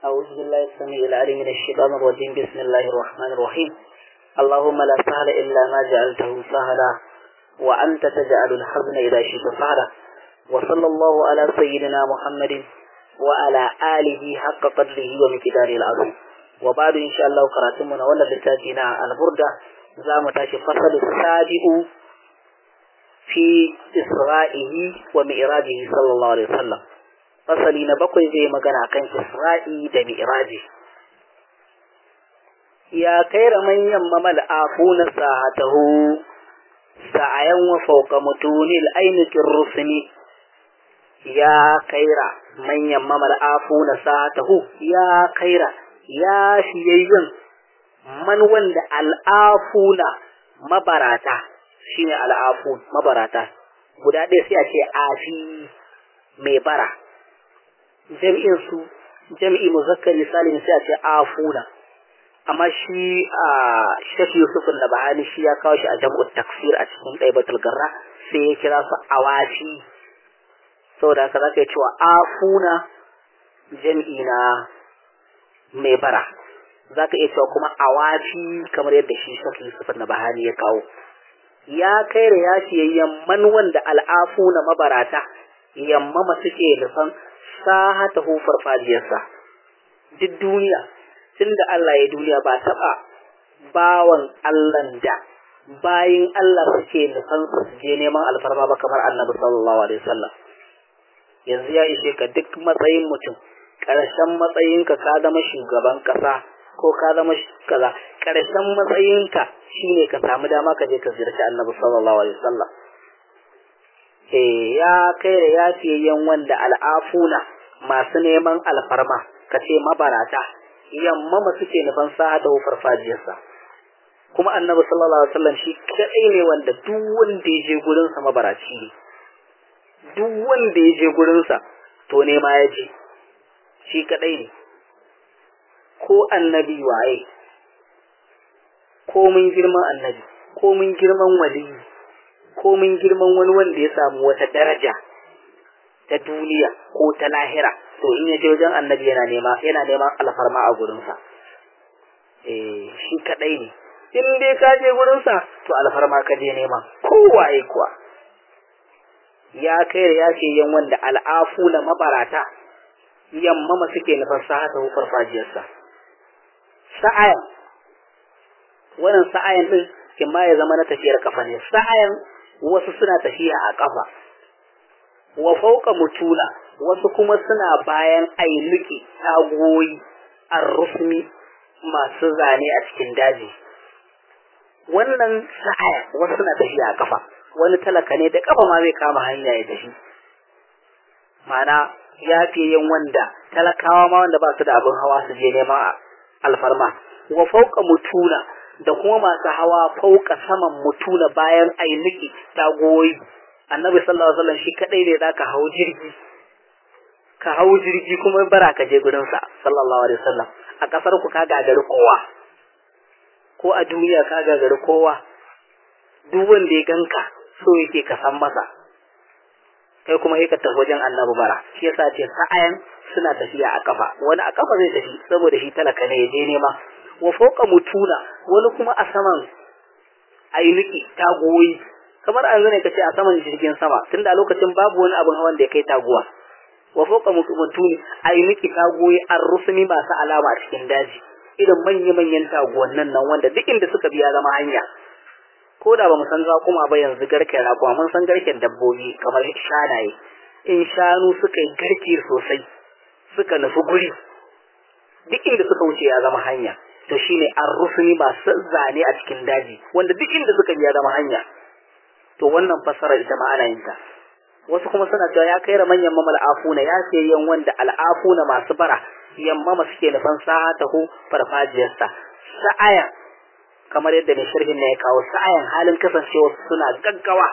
أعوذ بالله السميع العليم من الشيطان الرجيم بسم الله الرحمن الرحيم اللهم لا سهل إلا ما جعلته سهلا وأنت تجعل الحزن إذا شئت سهلا وصلى الله على سيدنا محمد وعلى آله حق قدره ومقداره العظيم وبعد إن شاء الله قراتمنا ولا لتاجينا البردة زام تاشي فصل السابع في إسرائه ومئراجه صلى الله عليه وسلم fasali na bakwai zai magana kan Isra'i da Mi'raji. Ya kaira manyan mamal afuna sahatahu sa'ayan wa fauka mutunil ainihin rusuni ya kaira manyan mamal afuna sahatahu ya kaira ya fiyayyen man wanda al'afuna mabarata shine al'afun mabarata guda ɗaya sai a ce afi mai bara jam'in su jam'i muzakkari salim sai a ce afuna amma shi a shafi yusuf da bahani shi ya kawo shi a jam'u taksir a cikin ɗaibatul garra sai ya kira su awafi saboda haka zaka yi cewa afuna jam'i na mai bara zaka iya cewa kuma awafi kamar yadda shi shafi yusuf da bahani ya kawo ya kai da ya fiyayyen man wanda al'afuna mabarata yammama suke nufan sahatahu farfajiyarsa duk duniya tunda Allah ya duniya ba taba bawan Allah da bayin Allah suke nufan su je neman alfarma ba kamar Annabi sallallahu alaihi wasallam yanzu ya ishe ka duk matsayin mutum ƙarshen matsayinka ka zama shugaban ƙasa ko ka zama kaza ƙarshen matsayinka shine ka samu dama ka je ka ziyarci Annabi sallallahu alaihi wasallam eh ya kai da yafiyayyen wanda al'afuna masu neman alfarma ka ce mabarata yamma ma suke nufan sa da farfajiyarsa kuma annabi sallallahu alaihi wasallam shi kadai ne wanda duk wanda ya je gurin sa mabaraci ne duk wanda ya je gurin sa to ne ma ya je shi kadai ne ko annabi waye ko mun girman annabi ko mun girman waliyi ko mun girman wani wanda ya samu wata daraja ta duniya ko ta lahira to in ya je wajen annabi yana nema yana neman alfarma a gurinsa eh shi kadai ne in dai ka je gurinsa to alfarma ka je nema kowaye kuwa ya kai da ya ce yan wanda al'afu na mabarata yamma ma suke nufar sahata farfajiyarsa sa'ayan wannan sa'ayan din kin ma ya zama na tafiyar kafa ne sa'ayan wasu suna tafiya a kafa wa fauka mutuna wasu kuma suna bayan ailuki tagoyi arrufmi masu zane a cikin daji wannan sa'aya wasu suna tafiya a kafa wani talaka ne da kafa ma zai kama hanya ya tafi mana ya fiye yin wanda talakawa ma wanda ba su da abin hawa su je neman alfarma wa fauka mutuna da kuma masu hawa fauka saman mutuna bayan ailuki tagoyi annabi sallallahu alaihi wasallam shi kadai ne zaka hau jirgi ka hau jirgi kuma bara ka je gurin sa sallallahu alaihi wasallam a kasar ku ka gagari kowa ko a duniya ka gagari kowa duk wanda ya ganka so yake ka san masa kai kuma sai ka tafi wajen annabi bara shi yasa ce sa'ayan suna tafiya a kafa wani a kafa zai tafi saboda shi talaka ne ya je nema wa fauka mutuna wani kuma a saman ainiki tagoyi kamar an ne kace a saman jirgin sama tunda a lokacin babu wani abin hawan da ya kai taguwa wa fawqa mutuni ay miki tagoyi an rusumi masu alama a cikin daji irin manya manyan taguwan nan nan wanda duk inda suka biya zama hanya ko da ba mu san kuma ba yanzu garken raƙuma mun san garken dabbobi kamar shanaye in shanu suka yi garke sosai suka nufi guri duk inda suka wuce ya zama hanya to shine an rusumi masu zane a cikin daji wanda duk inda suka biya zama hanya to wannan fasara ita ma ana yin ta wasu kuma suna cewa ya kai manyan mamal afuna ya ce yan wanda al'afuna masu bara yamma suke nufan sa'atahu farfajiyarsa sa'aya kamar yadda mai sharhin ne ya kawo sa'ayan halin kasancewa suna gaggawa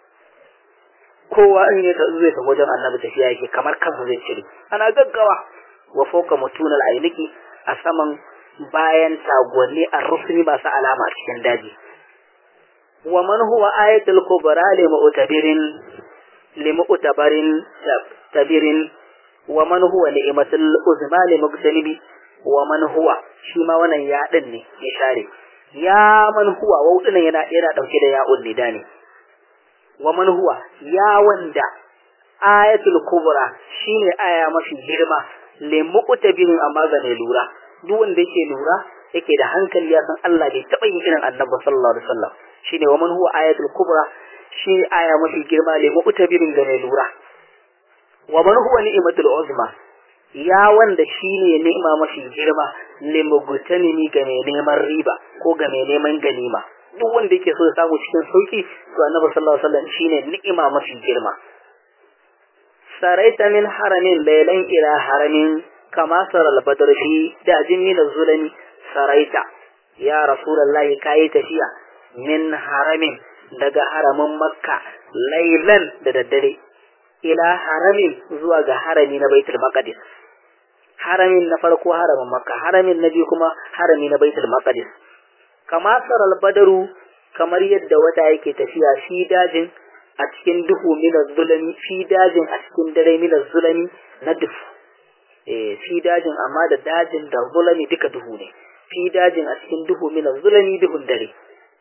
kowa in ya zai ta wajen annabi tafiya yake kamar kansa zai cire ana gaggawa wa fauka mutunal ainiki a saman bayan tagonni a rusuni masu alama a cikin daji wa man huwa ayatul kubra li mu'tabirin li mu'tabarin tabirin wa man huwa ni'matul uzma li mugtanibi wa man huwa shi ma wannan ya din ne ya share ya man huwa wau dinan yana yana dauke da ya'un nida ne wa man huwa ya wanda ayatul kubra shine aya mafi girma le muqtabin amma ga mai lura duk wanda yake lura yake da hankali ya san Allah bai taba yin irin annabi sallallahu alaihi wasallam shine wa man huwa ayatul kubra shi aya mafi girma le muqtabin ga mai lura wa man huwa ni'matul uzma ya wanda shine ni'ima mafi girma le mugtanini ga mai neman riba ko ga mai neman ganima duk wanda yake so ya samu cikin sauki to annabi sallallahu alaihi wasallam shine ni'ima mafi girma saraita min haramin laylan ila haramin kama saral badr fi dajin min zulami saraita ya rasulullahi kai tafiya min haramin daga haramin makka laylan da daddare ila haramin zuwa ga harami na baitul maqdis haramin na farko haramin makka haramin na biyu kuma harami na baitul maqdis kama saral badaru kamar yadda wata yake tafiya fi dajin a cikin duhu mina zulami fi dajin a cikin dare mina zulami na duhu eh fi dajin amma da dajin da zulami duka duhu ne fi dajin a cikin duhu mina zulami duhun dare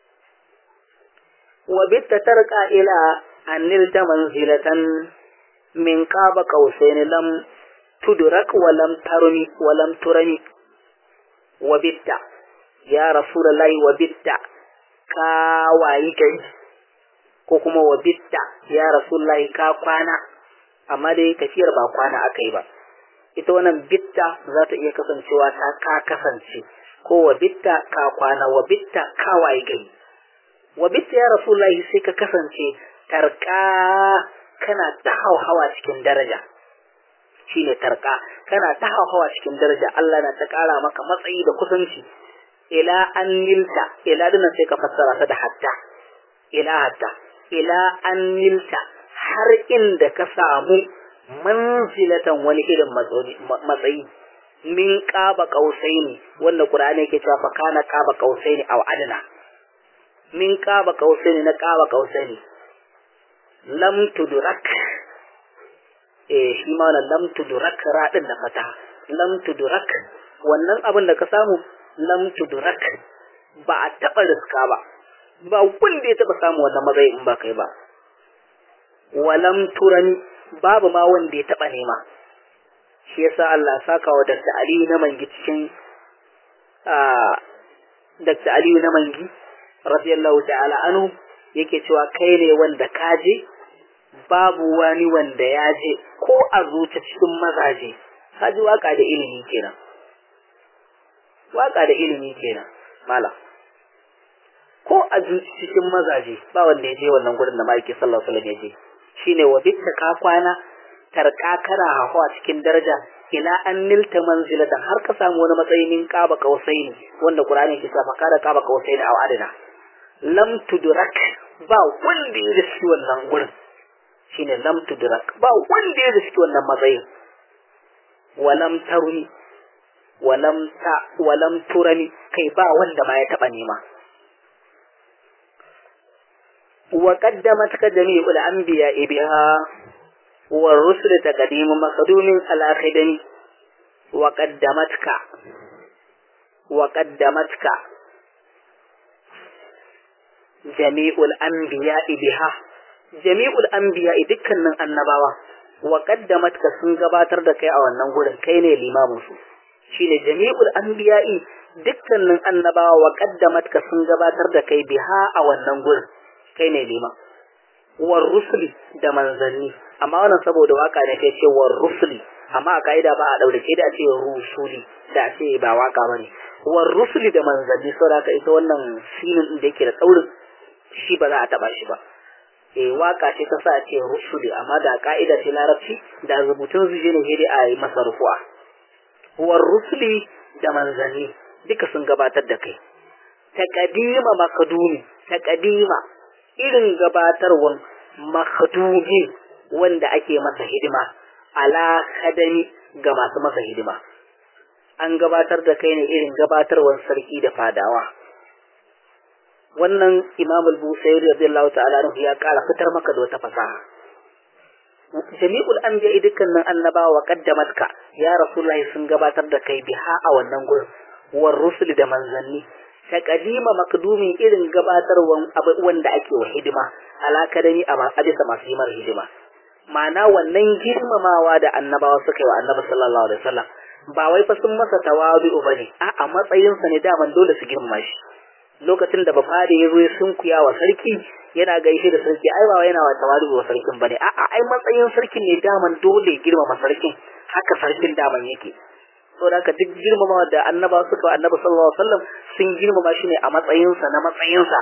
wa bitta tarqa ila annil ta manzilatan min qaba qausain lam tudrak wa lam tarmi wa lam turani wa bitta ya rasulullahi wa bitta ka wayi kai ko kuma wa bitta ya rasulullahi ka kwana amma dai tafiyar ba kwana aka yi ba ita wannan bitta za ta iya kasancewa ta ka kasance ko wa bitta ka kwana wa bitta ka wayi gari wa bitta ya rasulullahi sai ka kasance tarka kana ta hauhawa cikin daraja shine tarka kana ta hauhawa cikin daraja Allah na ta kara maka matsayi da kusanci ila an nilta ila dinan sai ka fassara ta da hatta ila hatta ila an nilta har inda ka samu manzilatan wani irin matsayi min qaba qausaini wanda qur'ani yake cewa fa kana qaba qausaini aw adna min qaba qausaini na qaba qausaini lam tudrak eh shi ma wannan lam tudrak radin da fata lam tudrak wannan abin da ka samu lam tudrak ba a taɓa riska ba ba wanda ya taɓa samu wannan matsayi in ba kai ba walam turani babu ma wanda ya taɓa nema shi yasa Allah saka wa Dr. Aliyu na mangi cikin Dr. Aliyu na mangi radiyallahu ta'ala anhu yake cewa kai ne wanda ka je babu wani wanda ya je ko a zuci cikin mazaje ka ji waka da ilimi kenan waka da ilimi kenan malam ko a cikin mazaje ba wanda ya je wannan gurin da ma'aiki sallallahu alaihi wasallam ya je shine wa bitta ka kwana tarka kana hawa cikin daraja ila an nilta manzilatan har ka samu wani matsayi min qaba qausaini wanda qur'ani ke sa fakara qaba qausaini aw adana lam tudrak ba wanda ya riski wannan gurin shine lam tudrak ba wanda ya riski wannan matsayin walam taruni walam ta walam turani kai ba wanda ma ya taba nema wa qaddamat ka jami'ul anbiya biha wa rusul taqdim maqdumin ala khidami wa qaddamatka wa qaddamatka jami'ul anbiya biha jami'ul anbiya dukkanin annabawa wa qaddamatka sun gabatar da kai a wannan gurin kai ne limamin su shine jami'ul anbiya'i dukkanin annabawa wa qaddamatka sun gabatar da kai biha a wannan gurin kai ne lima war rusuli da manzanni amma wannan saboda waka ne kai ce war rusuli amma a kaida ba a daure ke da ce rusuli da ce ba waka bane war rusuli da manzanni saboda haka ita wannan sinin din da yake da tsaurin shi ba za a taba shi ba eh waka ce ta sa ce rusuli amma da ka'ida ce larabci da rubutun zuje ne sai a yi masa rufu'a war rusuli da manzanni duka sun gabatar da kai taqdima makadumi taqdima irin gabatarwan makadumi wanda ake masa hidima ala khadami ga masu masa hidima an gabatar da kai ne irin gabatarwan sarki da fadawa wannan imam al-busairi radiyallahu ta'ala anhu ya kara fitar maka da wata fasaha jami'ul anbiya dukkanin annabawa qaddamatka ya rasulullahi sun gabatar da kai biha a wannan gurin war rusul da manzanni taqdima makdumin irin gabatarwan wanda ake wa hidima alakadani a bisa masu himar hidima ma'ana wannan girmamawa da annabawa suka yi wa annabi sallallahu alaihi wasallam ba wai fa sun masa tawadu bane a a matsayinsa ne daman dole su girmama shi lokacin da bafade ya zo ya sunkuya wa sarki yana gaishe da sarki ai ba wai yana wa tawadu wa sarkin bane a a ai matsayin sarkin ne daman dole girmama sarkin haka sarkin daman yake saboda haka duk girmamawa da annabawa suka wa annabi sallallahu alaihi wasallam sun girmama shi ne a matsayinsa na matsayinsa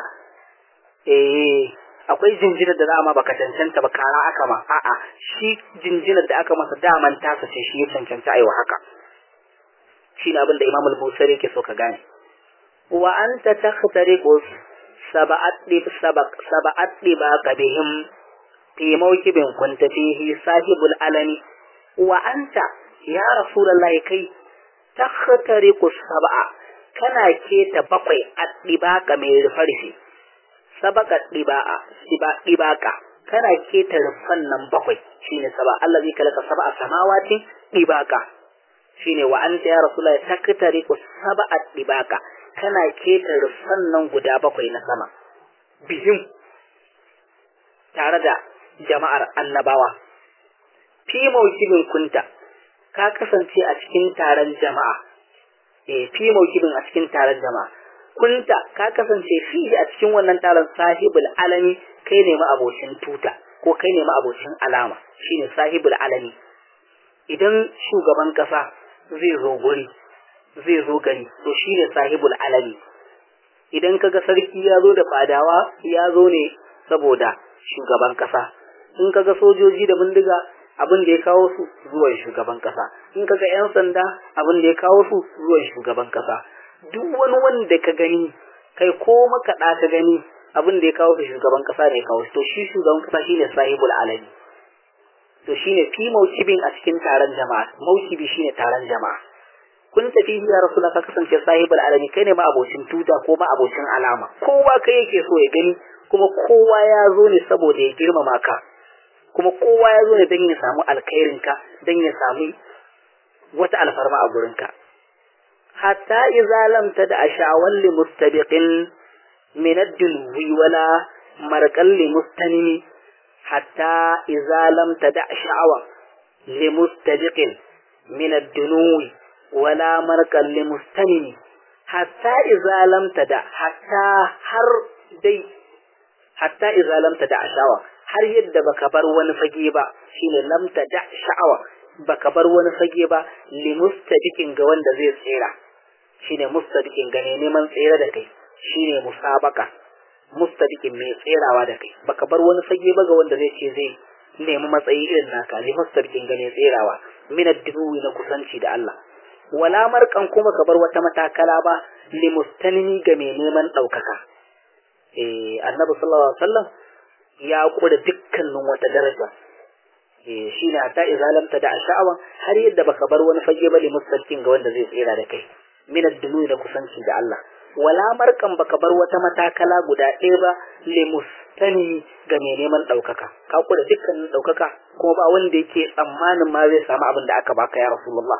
eh akwai jinjinar da za a ma baka cancanta ba kara aka ma a'a shi jinjinar da aka masa daman tasa ce shi ya cancanta aiwa haka shi ne abin da imam al-busari yake so ka gane wa anta takhtariqu sab'at dib sabaq sab'at dibaka bihim fi mawkibin kunta fihi sahibul alami wa anta ya rasulullahi kai takhtariqu sab'a kana keta bakwai addibaka mai rufarfi sabaka diba'a diba dibaka kana keta rufan nan bakwai shine saba Allah zai kalaka sab'a samawati dibaka shine wa anta ya rasulullahi takatari ku sab'a dibaka kana keta rufan nan guda bakwai na sama bihim tare da jama'ar annabawa fi mawkibin kunta ka kasance a cikin taron jama'a eh fi mawkibin a cikin taron jama'a kunta ka kasance fi a cikin wannan taron sahibul alami kai ne abocin tuta ko kai ne abocin alama shine sahibul alami idan shugaban kasa zai zo guri zai zo gari to shine sahibul alami idan kaga sarki ya zo da fadawa ya zo ne saboda shugaban kasa in kaga sojoji da bindiga abin da ya kawo su zuwan shugaban kasa in kaga yan sanda abin da ya kawo su zuwan shugaban kasa duk wani wanda ka gani kai ko makaɗa ka gani abin da ya kawo su shugaban kasa ne kawo to shi shugaban kasa shine sahibul alami to shine fi maucibin a cikin taron jama'a maucibi shine taron jama'a kun tafi ya rasulullah ka kasance sahibul alami kai ne ma abocin tuta ko ma abocin alama kowa kai yake so ya gani kuma kowa ya zo ne saboda ya girmama ka kuma kowa ya zo ne don ya samu alkhairin ka don ya samu wata alfarma a gurin ka hatta idza lam tada ashawan li mustabiqin min ad-dulwi wala marqal li mustanimi hatta idza lam tada sha'awa li mustabiqin min ad-dunuwi wala marqal li mustanimi hatta idza lam tada hatta har dai hatta idza lam tada sha'awa har yadda baka bar wani fage ba shine lam tada sha'awa baka bar wani fage ba li mustabiqin ga wanda zai tsira shine mustadikin gane neman tsere da kai shine musabaka mustadikin mai tserawa da kai baka bar wani fage ba ga wanda zai ce zai nemi matsayi irin naka li mustadikin gane tserawa min ad-duwi na kusanci da Allah wala markan kuma ka bar wata matakala ba li mustanimi ga mai neman daukaka eh annabi sallallahu alaihi wasallam ya kula dukkanin wata daraja eh shine hatta izalamta da sha'awa har yadda baka bar wani fage ba li mustadikin ga wanda zai tsera da kai min ad-dunu da kusanci da Allah wala markan baka bar wata matakala guda ɗaya ba li mustani ga mai neman ɗaukaka ka kula dukkanin ɗaukaka kuma ba wanda yake tsammanin ma zai samu abin da aka baka ya rasulullah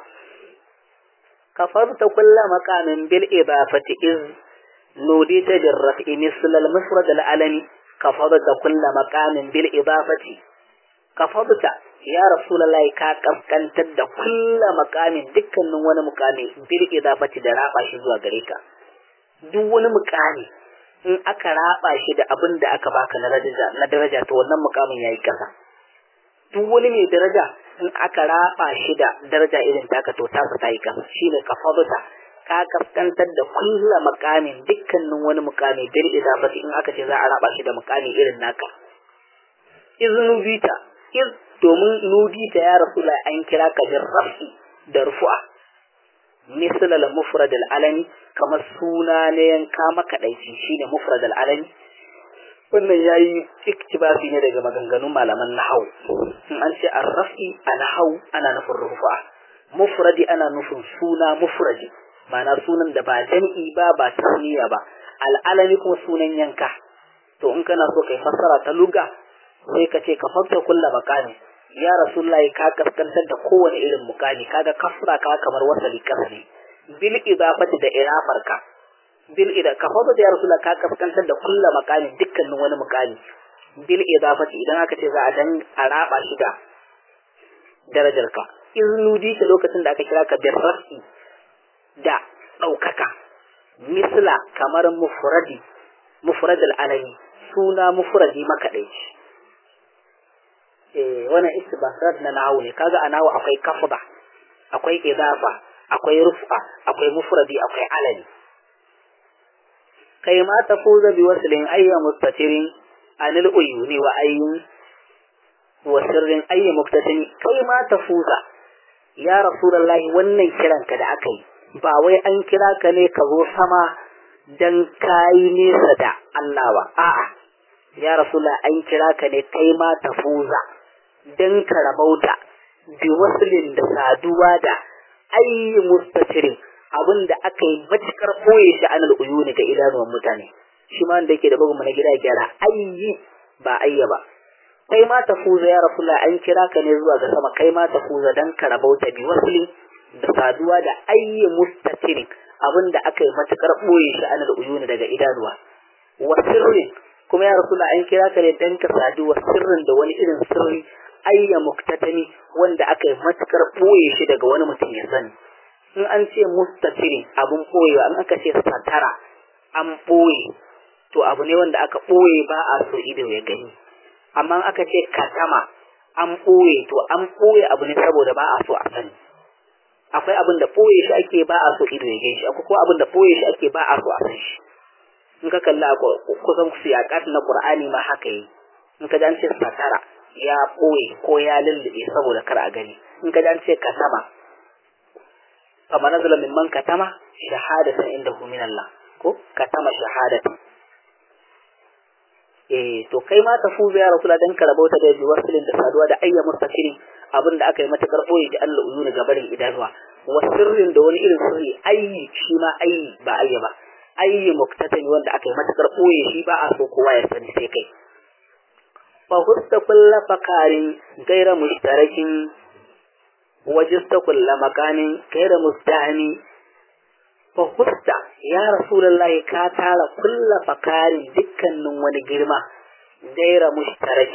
kafarta kulla maqamin bil idafati iz nudita bir raf'i misl al mufrad al alami kafarta kulla maqamin bil idafati kafarta ya rasulullahi ka kaskantar da kulla makamin dukkanin wani mukami bil idafati da raba shi zuwa gare ka duk wani mukami in aka raba shi da abin da aka baka na daraja na daraja to wannan mukamin yayi kasa duk wani mai daraja in aka raba shi da daraja irin taka to ta ta yi kasa shine kafaduta ka kaskantar da kulla makamin dukkanin wani mukami bil idafati in aka ce za a raba shi da mukami irin naka iznu bita iz domin nudi ta ya rasu an kira ka bin rafi da rufu'a misal al mufrad al alami kamar suna ne yanka makadaici shine mufrad al alami wannan yayi iktibasi ne daga maganganun malaman nahwu in an ce ar rafi a nahwu ana nufin rufu'a mufradi ana nufin suna mufradi ma'ana sunan da ba jam'i ba ba tasniya ba al alami kuma sunan yanka to in kana so kai fassara ta lugha sai ka ce ka farta kulla makami ya rasulullahi ka kaskantar da kowane irin mukami kaga kasra ka kamar wasali kasa ne bil idafati da irafarka bil ida ka fado da ya rasulullahi ka kaskantar da kullu makamin dukkanin wani mukami bil idafati idan aka ce za a dan a raba shi da darajarka iznudi ta lokacin da aka kira ka bil rafi da ɗaukaka misla kamar mufradi mufradul alami suna mufradi makaɗaici eh wannan istibasat na nahawu ne kaga a nahawu akwai kafda akwai idafa akwai rufa akwai mufradi akwai alami kai ma tafuza bi waslin ayya mustatirin anil uyuni wa ayyin wa sirrin ayya muktatin kai ma tafuza ya rasulullahi wannan kiranka da aka yi ba wai an kira ka ne ka zo sama dan kayi nesa da Allah ba a'a ya rasulullahi an kira ka ne kai ma tafuza dan ka rabauta bi waslin da saduwa da ayyi mustatirin abin da aka yi matukar boye shi anal uyuni ga idanuwan mutane shi ma wanda yake da bugun na gida gyara ayyi ba ayya ba kai ma tafuza ya rasulullahi an kira ka ne zuwa ga sama kai ma tafuza dan ka rabauta bi waslin da saduwa da ayyi mustatirin abin da aka yi matukar boye shi anal uyuni daga idanuwa wa sirrin kuma ya rasulullahi an kira ka ne dan ka saduwa sirrin da wani irin sirri ayya muktatani wanda aka yi matukar ɓoye shi daga wani mutum ya sani in an ce mustatiri abun ɓoyewa in aka ce satara an ɓoye to abu ne wanda aka ɓoye ba a so ido ya gani amma in aka ce katama an ɓoye to an ɓoye abu ne saboda ba a so a sani akwai abin da ɓoye shi ake ba a so ido ya gani shi akwai kuma abin da ɓoye shi ake ba a so a san shi in ka kalla kusan siyaƙat na ƙur'ani ma haka yi in ka ji an ce satara ya ɓoye ko ya lullube saboda kar a gani in ka an ce katama kamar nazala min man katama shahadatan inda hu min Allah ko katama shahadatan eh to kai ma ta fuza ya rasula dan karabauta da wasilin da saduwa da ayya mustaqiri abinda aka yi matakar ɓoye da Allah uyuna gabarin idanuwa wa sirrin da wani irin sirri ayyi shi ma ayyi ba ayya ba ayyi muktatani wanda aka yi matakar ɓoye shi ba a so kowa ya sani sai kai فهست كل فقار غير مشترك وجست كل مكان غير مستهن فهست يا رسول الله كاتال كل فقار دكان wani girma غير مشترك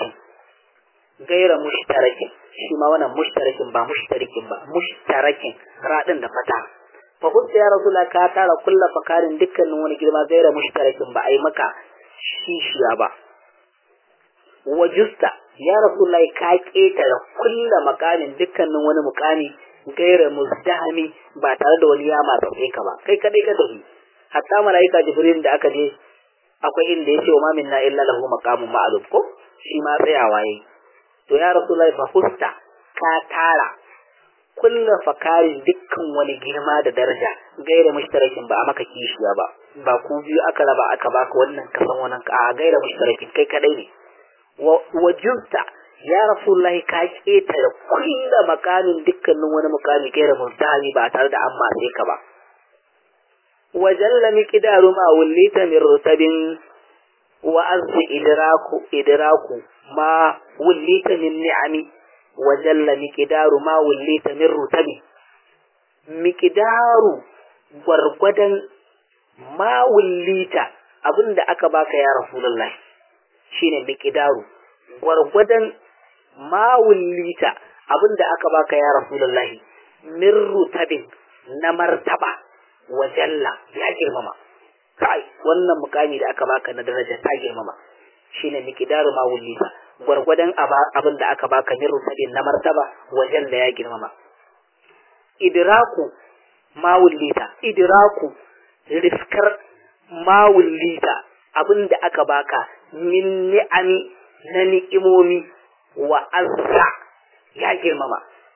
غير مشترك shi ma wannan mushtarakin ba mushtarikin ba mushtarakin radin da fata fa hutta ya rasulullah ka tara kulla fakarin dukkanin wani girma gaira mushtarakin ba ai maka shishiya ba wajusta ya rasulullahi ka ketare kulla makamin dukkanin wani mukami gaira muzdahami ba tare da wani yama tsaye ka ba kai kadai ka tafi hatta malaika jibril da aka je akwai inda yace wa ma minna illa lahu maqamun ma'lum ko shi ma tsayawa yayi to ya rasulullahi fa husta ka tara kulla fakarin dukkan wani girma da daraja gaira mushtarakin ba a maka kishiya ba ba ku biyu aka raba aka baka wannan kasan wannan ka a gaira mushtarakin kai kadai ne wajinta ya rasulullahi ka ketare kulla makamin dukkanin wani mukami gaira mustahami ba tare da an matse ka ba wajalla miqdaru ma wallita min rutabin wa azzi idraku idraku ma wallita min ni'ami wajalla miqdaru ma wallita min rutabi miqdaru gwargwadon ma wallita abinda aka baka ya rasulullahi shine miqdaru gwargwadon mawullita abinda aka baka ya rasulullahi min rutabin na martaba wa jalla ya girmama kai wannan mukami da aka baka na daraja ta girmama shine miqdaru mawullita gwargwadon abinda aka baka min rutabin na martaba wa jalla ya girmama idraku mawullita idraku riskar mawullita abinda aka baka min ni'ami na ni'imomi wa azza ya girmama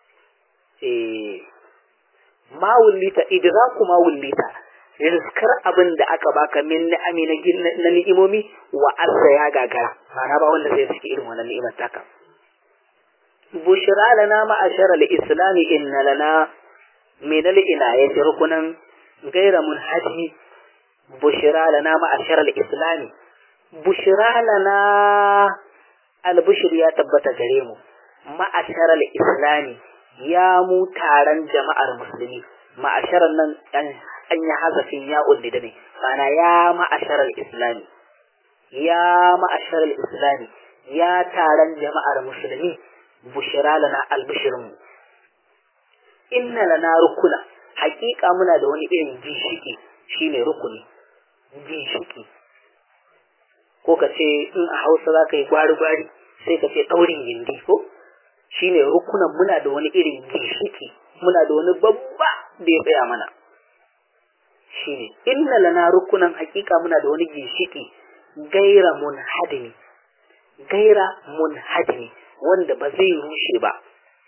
eh ma wullita idraku ma wullita rizkar abin da aka baka min ni'ami na ni'imomi wa azza ya gagara ma'ana ba wanda zai saki irin wannan ni'imar taka bushra lana ma'ashara al-islam inna lana min al-inayati rukunan ghayra munhadi bushra lana ma'ashara al-islam bushra lana albishir ya tabbata gare mu ma'asharal islami ya mu taron jama'ar musulmi ma'asharar nan an yi hazafin ya da ne mana ya ma'asharar islami ya ma'asharar islami ya taron jama'ar musulmi bushira lana albishirinmu inna lana rukuna hakika muna da wani irin ginshiki shine rukuni ginshiki ko ka ce in a hausa za ka yi gwari-gwari sai ka ce ɗaurin gindi ko shine rukunan muna da wani irin ginshiki muna da wani babba da ya tsaya mana shine inna lana rukunan hakika muna da wani ginshiki gaira munhadimi gaira munhadimi wanda ba zai rushe ba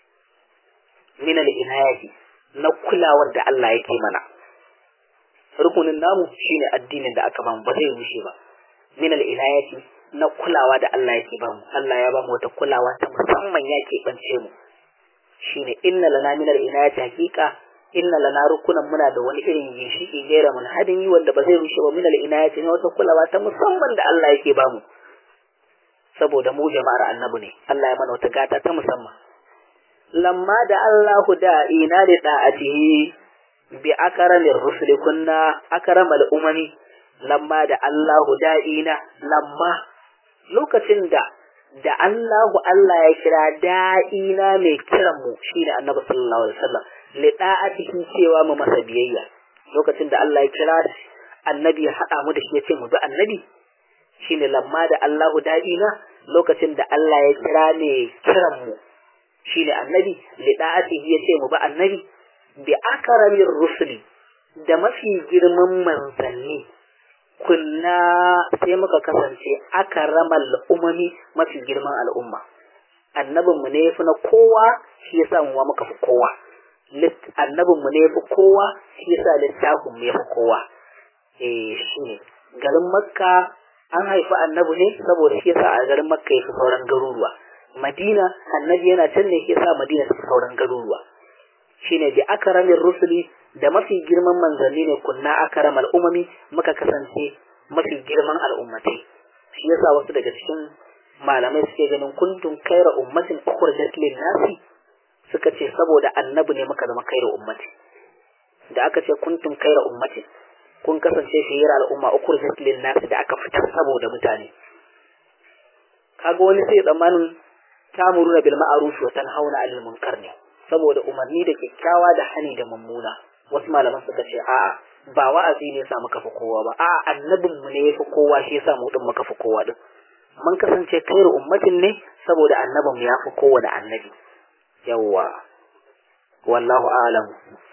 min al-inayati na kulawar da Allah yake mana rukunin namu shine addinin da aka bamu ba zai rushe ba min al-inayati na kulawa da Allah yake bamu Allah ya bamu wata kulawa ta musamman yake bance mu shine inna lana min al-inayati haqiqa inna lana rukunan muna da wani irin ginshiki gaira mun hadimi wanda ba zai rushe ba min al-inayati na wata kulawa ta musamman da Allah yake bamu saboda mu jama'ar annabi ne Allah ya mana wata gata ta musamman lamma da Allahu da'ina da da'atihi bi akramir rusuli kunna akramal umami lamma da Allahu da'ina lamma lokacin da da Allahu Allah ya kira da'ina mai kiran mu shine Annabi sallallahu alaihi wasallam li da'atihi cewa mu masa biyayya lokacin da Allah ya kira annabi ya hada mu da shi ya ce mu bi annabi shine lamma da Allahu da'ina lokacin da Allah ya kira ne kiran mu shine annabi li da'atihi ya ce mu bi annabi bi akramir rusuli da mafi girman manzanni kunna sai muka kasance akramal umami mafi girman al'umma annabinmu ne yafi na kowa shi yasa mu muka fi kowa annabinmu ne yafi kowa shi yasa littafin mu yafi kowa eh shine garin makka an haifi annabi ne saboda shi yasa a garin makka yafi sauran garuruwa madina annabi yana can ne shi yasa madina ta sauran garuruwa shine bi akramin rusuli da mafi girman manzanni ne kunna akramal umami muka kasance mafi girman al'ummatai shi yasa wasu daga cikin malamai suke ganin kuntum kaira ummatin ukhrijat lin nasi suka ce saboda annabi ne muka zama kaira ummati da aka ce kuntum kaira ummatin kun kasance shiyar al'umma ukhrijat lin nasi da aka fitar saboda mutane kaga wani sai tsammanin tamuruna bil ma'ruf wa tanhauna 'anil munkar ne saboda umarni da kyakkyawa da hani da mummuna wasu malaman suka ce a'a ba wa'azi ne yasa muka fi kowa ba a'a annabin mu ne yafi kowa shi yasa mu din muka fi kowa din mun kasance kairu ummatin ne saboda annabin mu ya fi kowa da annabi yawwa wallahu a'lam